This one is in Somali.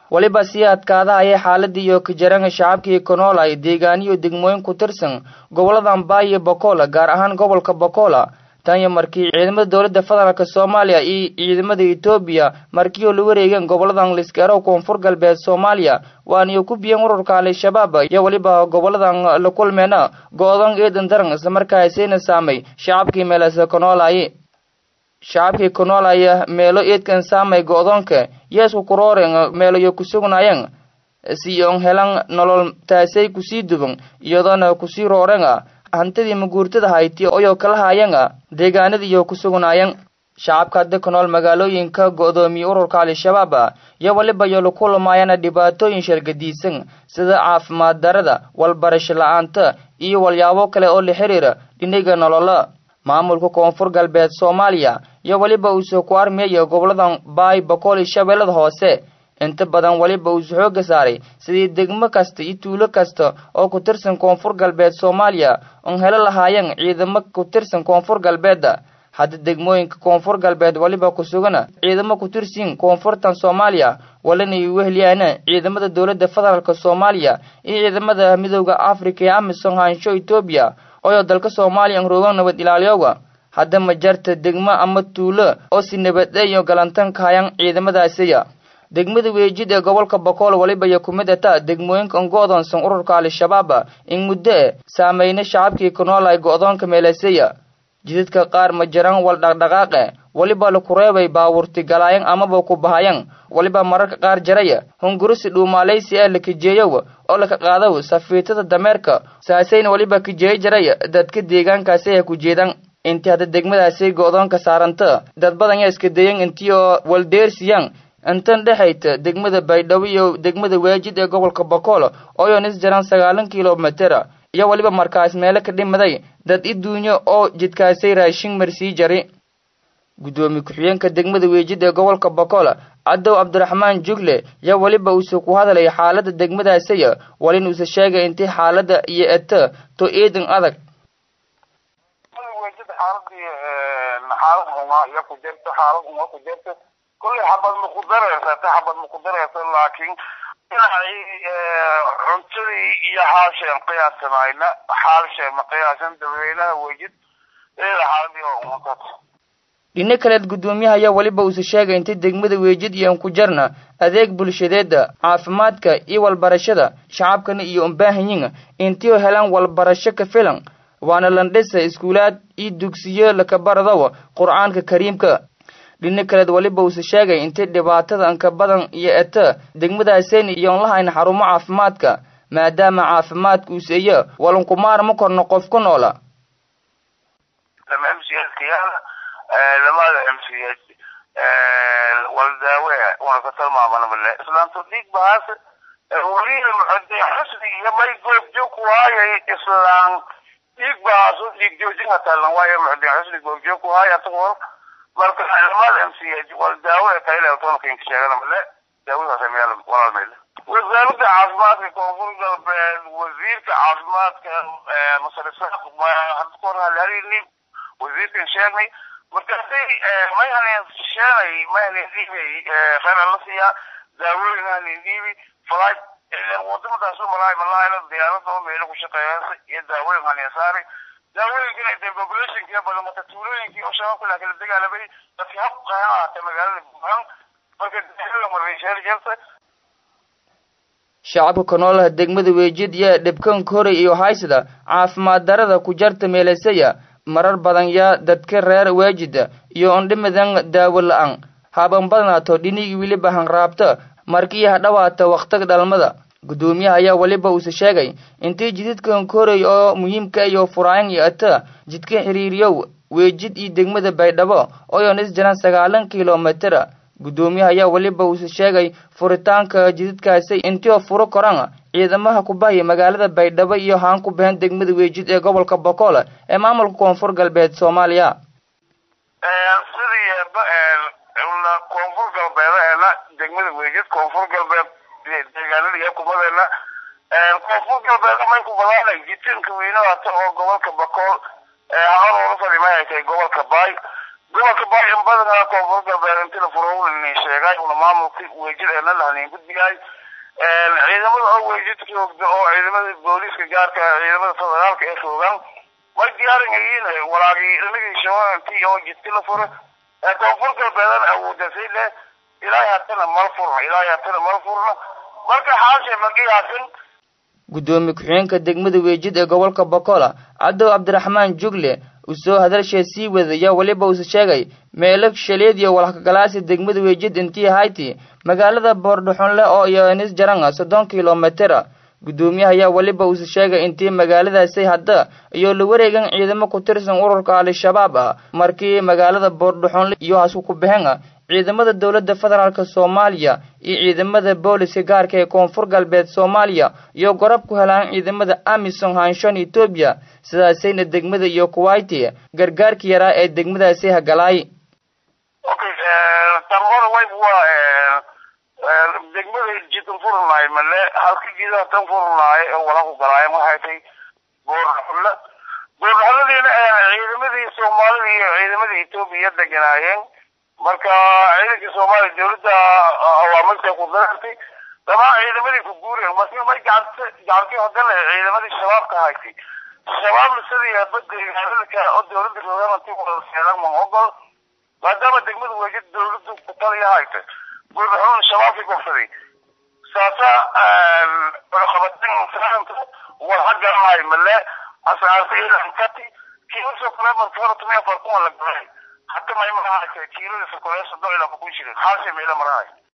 weliba sii adkaadahaya xaaladii iyo kajaranga shacabkii konool ay deegaaniyo degmooyin ku tirsan goboladan baay iyo bokola gaar ahaan gobolka bokola tanya markii ciidamada dowladda federaalk soomaaliya iyo ciidamada etoobiya markiioo la wareegeen goboladan liskeero koonfur galbeed soomaaliya waaniyo ku biyeen ururka al-shabaab iyo weliba goboladan la kulmeena go-doon eedan daran islamarkaasayna saamay shacabkii meelase konoolaye shacabkii konoolaya meelo eedkan saamay go-doonka yeesku kurooren meelayo ku sugnaayeen si on helan nolol taasay kusii duban iyadoona kusii roorenga hantidii maguurtada hayti oyoo kala haayanga deegaanadiiyo ku sugnaayeen shacabka hadda ku nool magaalooyinka go-doomiye ururka al-shabaab iyo weliba yo la kulmaayana dhibaatooyin shargadiisan sida caafimaad darada walbarasho la-aanta iyo walyaabo kale oo la xiriira dhiniga nolola maamulka koonfur galbeed soomaaliya iyo weliba uusoo ku armiyayo goboladan baay boqol iyo shabeellada hoose inta badan weliba uusu xooga saaray sidii degmo kasta iyo tuulo kasta oo ku tirsan koonfur galbeed soomaaliya oon helo lahaayeen ciidamo ku tirsan koonfur galbeedda hadda degmooyinka koonfur galbeed weliba ku sugana ciidamo ku tirsiin koonfurtan soomaaliya walanay weheliyaana ciidamada dowladda federaalk soomaaliya iyo ciidamada midooda africa ee amisom haansho etoobiya oyoo dalka soomaaliya an roogan nabad ilaaliyooga hadda ma jarta degmo ama tuulo oo si nabadeeyo galantan ka hayan ciidamadaasiya degmada weejid ee gobolka bokool weliba iyo kumid ata degmooyinka an go-doonsan ururka al-shabaab in muddo e saameyna shacabkii ku nool ay go-doonka meeleseya jidadka qaar ma jiraan wal dhaqdhaqaaqe weliba laku reebay baawurti galaayan amaba ku bahayan weliba mararka qaar jaraya hungurisi dhuumaalaysi ee la kijeeyow oo laka qaadaw safiitada dameerka saasayna weliba kijeeyo jaraya dadka deegaankaasi ay ku jeedaan intii hadda degmadaasi go-doonka saaranta dad badan yaa iska dayan intii oo waldeersiyaan intan dhexayta degmada baydhabo iyo degmada weejid ee gobolka bokool ooyoon is jiraan sagaalan kilomitera iyo weliba markaas meelo ka dhimaday dad i duunyo oo jidkaasay raashin marsii jari guddoomiye ku-xigeenka degmada weejid ee gobolka bokool cadow cabdiraxmaan jugle yaa weliba uuse ku hadalay xaalada degmadaasaya walin uuse sheegay intii xaalada iyo eta to eedan adag xaalad xumaa iyo ku jirto xaalad xumaa ku jirto kulley xabad ma ku dareysata xabad ma ku dareysa laakiin dhinacay cuntadii iyo xaalsheen qiyaasamayna xaalsheen ma qiyaasan dadweynaha wejid eeda xaaladii oo umatad dhino kaleed guddoomiyaha ayaa weliba uuse sheegay intay degmada weejid iyo an ku jarna adeeg bulshadeeda caafimaadka iyo walbarashada shacabkana iyo unbaahanyin intii oo helaan walbarasho ka filan waana landhisa iskuulaad iyo dugsiyo lakabaradow qur-aanka kariimka dhino kaleed weliba uuse sheegay intay dhibaatada anka badan iyo eta degmadaaseen iyoon lahayn xarumo caafimaadka maadaama caafimaadka uuseeyo walankumaarma korno qof ku noola lama mcskayaala lamada mcs waldaawe una ka tilmaamanabale islaamto dhiig bahaas weliba muxude xusni iyo may goobjoog waayay islaan dhiig bahaas dhiig joojin hatalan waayo muxude xusni goobjoog waaya atagoo marka lamada mch waldaawe kailetonkinka sheeganamale daawadaas meel walaalmele wasaaradda caafimaadka koonfur galbeed wasiirka caafimaadka masarisaaq hadda kahor halhalini wasiirkan sheegnay markaasay may haleen sheenay may haleen dhiibay khayr la siiyaa daawooyin haleen dhiibi flight wadamadaas malaay malaayla diyaarada oo meelo ku shaqeeyasa iyo daawooyin haleen saaray daawooyinkina intay populationkii badan marka tuulooyinkii oo shabaabka laakiin la dagaalamay dadkii hab qahan ahaatay magaalada buuhan marka daawooyin marreysheer jeerta shacabka ku noolaha degmada weejid iyo dhibkanka horay iyo haysada caafimaad darada ku jarta meelasaya marar badan yaa dadka reer weejida iyo ondhimidan daawo la-aan haban badnaato dhinigii weliba hanraabta markii hadhawaata wakhtiga dhalmada guddoomiyaha ayaa weliba uuse sheegay intii jididkan koray oo muhiimka iyo furaayan iyo ata jidka xiriiriyow weejid iyo degmada baydhabo oyoon is jiraan sagaalan kilomitera guddoomiyaha ayaa weliba uuse sheegay furitaanka jididkaasi intii oo furo koran ciidamaha ku bahaya magaalada baydhabo iyo haan ku bahan degmada weejid ee gobolka bokool ee maamulka koonfur galbeed soomaaliya sidii koonfur galbeedaheena degmada weejid koonfur galbeed deegaanada iyo kumadeena koonfur galbeed may ku badaanay jitinka weynaata oo gobolka bokool haoroola fadhimay ay tahay gobolka baay gobolka bayan badanaa koonfur galbeed inti la furowlini sheegay una maamulka weejid eena lahanin gudbiyahay ciidamada oo weejid joogda oo ciidamada booliiska gaarka ciidamada federaalka ee joogaan way diyaarinayeen walaagii inagii shawaanti oo jidka la furo ee koonfur galbeedan awoodasay leh ilaahay hatana mal furna ilaahay hatana mal furna marka xaashe magiyaasin guddoomiye ku-xigeenka degmada weejid ee gobolka bokola cadow cabdiraxmaan jugle uu soo hadalshee sii wadaya weliba uuse sheegay meelo shaleediyo walhakagalaasi degmada weejid intii hayti magaalada boordhaxonle oo iyo nis jaranga soddon kilomitera guddoomiyaha ayaa weliba uuse sheegay intii magaaladaasi hadda iyo la wareegan ciidamo ku tirsan ururka al-shabaab ah markii magaalada boordhaxonle iyo hasku ku baxeen ciidamada dowladda federaalk soomaaliya iyo ciidamada booliska gaarka ee koonfur galbeed soomaaliya iyo gorab ku helaan ciidamada amison hanshon etoobiya sidaasayna degmada iyo kuwaiti gargaarkii yaraa ee degmadaasi hagalaay okay tan hore way waa degmada jidan furnaay male halka jidaha tan furnaay ee wala ku galaayeen waxay tay boorxulle boorxulladiina ciidamadii soomaalida iyo ciidamadii etoobiya deganaayeen marka ciidankii soomaaliya dawladda awaamirta ku darartay damaa ciidamadii ku guureen marka may gacanta gacantii hadale ciidamadii shabaabka haysay shabaabna sidii badegaaladka oo dawladda rogaanti wada seelan ma ogol maadaama degmada weejid dawladdu ku taliya hayta gurbaxuun shabaabkii gobsaday saasa qabatin war hagalahay male asaasiilankati kiilasoo kale marka hore tumia farkuma la galay حتى ما يمر هاي كيلو في كويس الضوء إلى بكون شيء حاسم إلى مراي